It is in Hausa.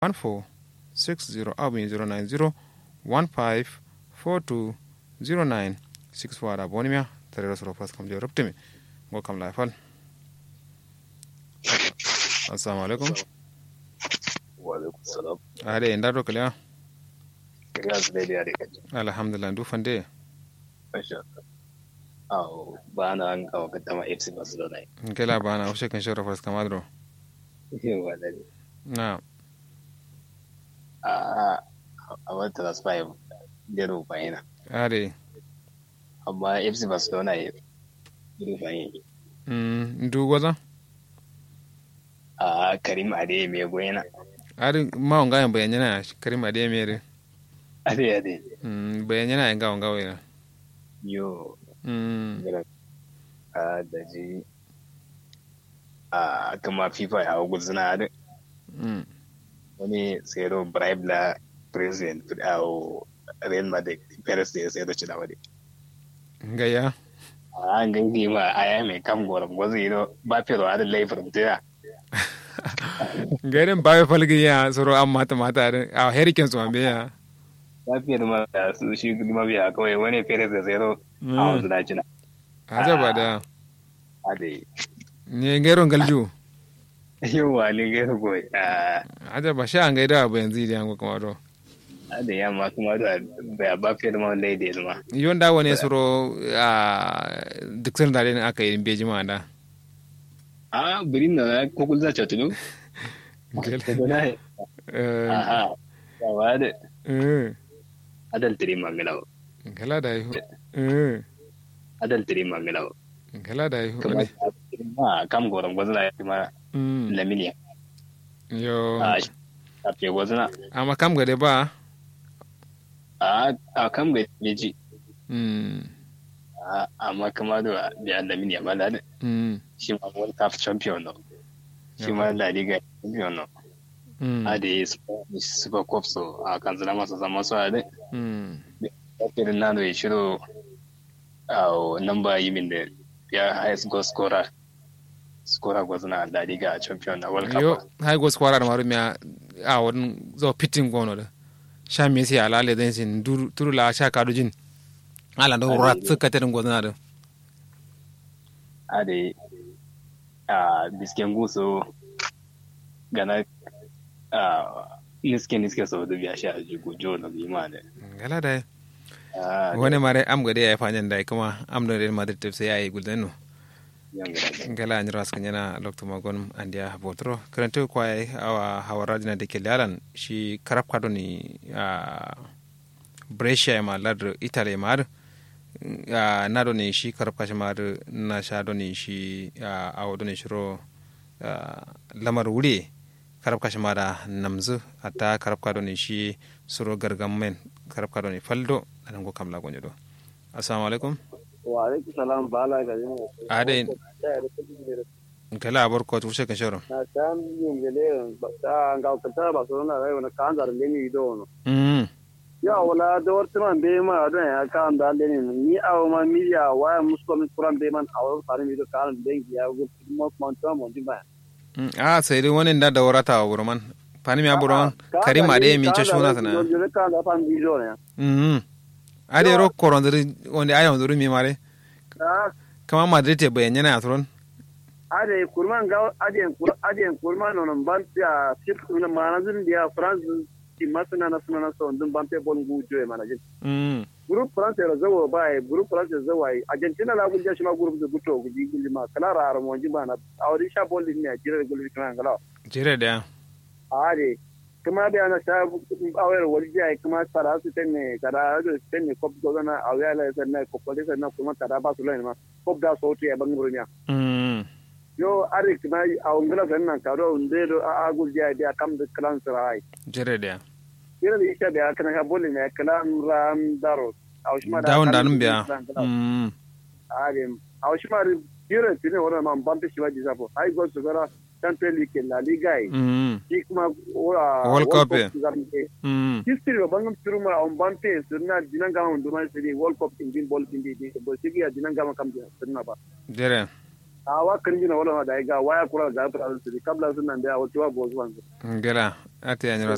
1460 abin 090 1542 09 6 wada bonimia tare da soro pas kam je ruptimi go kam la fal assalamu alaikum wa alaikum salam ade nda do kala kariya su daidai a rikaci alhamdulillah du fande masha Allah ba na an kawo kaddama FC Barcelona kala bana o shekan shoro pas kam adro yawa da na a a wata transfer da rufa yana ade amma FC Barcelona ya rufa yana mm ndu goza a Karim Ade mai goyena ade ma onga yan bayanyana karim ade mere Ade Ade mm bayanyana nga onga wena yo mm a da ji a kama FIFA ya guzuna da mm wani tsero bribe la president a Real Madrid Perez da ya sayar da ci da wani ngaya an gangi ma aya mai kam goron gwazo ino ba fero adin laifin mutuna gairin bawe falgi ya soro an mata mata a heriken su ambe ya ba fero ma da su shi ma biya kawai wani fere da zero a wanzu da cina aja ba da a da yi ne gairon galju yawa ne gairu goyi a aja ba sha an gaida abu yanzu idan ko kuma do da yamma kuma da ba ba fero ma wanda ya da ilma yon da wani soro a duk sun da ne aka yi beji ma da a birin na kokul za ta tunu eh aha yawa da eh adal tiri mangalawa kala da yi eh adal tiri mangalawa kala da yi kuma ma kam goron gwazo na kuma mm laminiya yo a a fe gwazo na amma kam gade ba a a kam ga meji mm a amma kuma da da laminiya ba da mm shi ma World Cup champion no shi ma La Liga champion no mm a da yi Super Cup so a kan zama masa zama so a da mm irin na da ya shiro a namba yi min da ya highest goal scorer scorer gwazna La Liga champion na World yo Cup hay go squara da maru miya a wani zo pitin gono da sha me sai ala le den sin dur turu la sha kadu jin ala do rat suka tedin gozna da a da yi a bisken guso gana a niske niske sau da biya shi a jigo jo na bima da gala da a wani mare am gade ya fanyan da kuma am do real madrid tep sai yayi guldanu yan gada gala an ras kanyana lokto magon andia botro karanto kwai awa hawarajina de kelalan shi karab kado ni a brescia ma ladr italy mar a na do ni shi karab kashi mar na sha do ni shi a awo do ni shiro a, lamar wuri karab kashi mara namzu ata karab kado ni shi suro gargam men karab kado ni faldo anan go kamla gonyo do assalamu alaikum wa alaikum salam bala ga yin ade kala abor ko tuse kan shoro na san yin gele ta ga ta ba so na rai na kan dar le ni do no mm ya wala da warta man be ma don ya kan da le ni ni aw ma mi ya wa musko mi kuran be man aw farin mi do kan le ya go mo mo to mo di ba Mm, a sai dai wani da da warata wa burman fani mi aburon karim ade mi ce shuna sana yo le kan da fan mi do ne mm ade ro koron diri wanda ayon duri mi mare ah kama madrid te bayan yana atron ade kurman ga ade kur ade kurman no ban ya sip na manazin dia france ti masana na suna na so dun ban pe bon gu jo e manajin mm group france la zawo ba e group france zawo ai argentina la gunja shi ma group da guto guji gulli ma kala ra har mo jiba na awri sha bolli ne jira gulli kana ngala jire da ade kuma da na sha awar wali ai kuma sara su tenne kada da tenne kop do na awya la sanna kop da sanna kuma kada ba su lai ma kop da so ti e banguro nya mm yo ari kuma a ungala sanna kado unde do a agul ja dia kam da kalan sarai jire da yana da isha da kana ha bolli ne kalan ram daro awshima dawon da nun biya mm arim awshima biro tine wona man bampe shiwaji sapo ay go sugara champion league la liga ai mm shi kuma ora World Cup, eh. eh. mm history ba bangam turuma on bampe sunna dinan gama nduma sidi world cup in bin ball din di bo sigi ya dinan gama kam sunna ba jire a wa kan jina wala ma da ga waya kura da fara sidi kabla sunna da wato wa bo zuwan gala ate yanyi